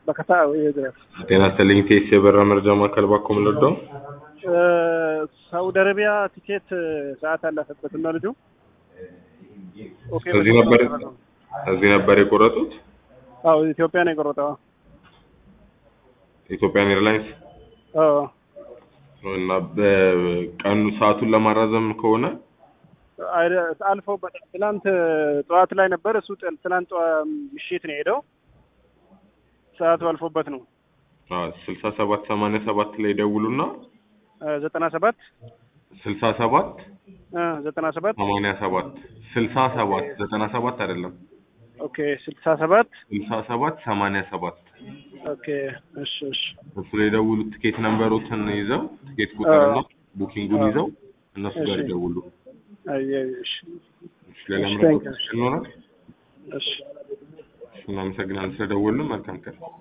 በከታ ጤና ይስጥልኝ ቴስ የበራ መረጃ ማዕከል ባኮ ምልርዳው ሳውዲ አረቢያ ቲኬት ሰዓት አላፈበት እና ልጁ ኦኬ እዚህ ነበር እዚህ ነበር የቆረጡት አዎ ኢትዮጵያ ነው የቆረጠው ኢትዮጵያን ኤርላይንስ አዎ እና በቀኑ ሰዓቱን ለማራዘም ከሆነ አይደ- አልፈው በጣም ትናንት ጠዋት ላይ ነበር እሱ ጥ- ትናንት ጠዋ- ምሽት ነው የሄደው ሰዓቱ አልፎበት ነው ስልሳ ሰባት ሰማንያ ሰባት ላይ ደውሉና ዘጠና ሰባት ስልሳ ሰባት ዘጠና ሰባት ሰማንያ ሰባት ስልሳ ሰባት ዘጠና ሰባት አይደለም ኦኬ ስልሳ ሰባት ስልሳ ሰባት ሰማንያ ሰባት ኦኬ እሺ እሺ እሱ ላይ ደውሉ። ትኬት ነምበሮትን ይዘው ትኬት ቁጥርና ቡኪንጉን ይዘው እነሱ ጋር እሺ። ይደውሉ። አይ አይ እሺ እሺ፣ ሌላ እሺ፣ ምንም thank you። ይኖራል? እሺ እሺ፣ እናመሰግናለን ስለደወሉ። መልካም ቀን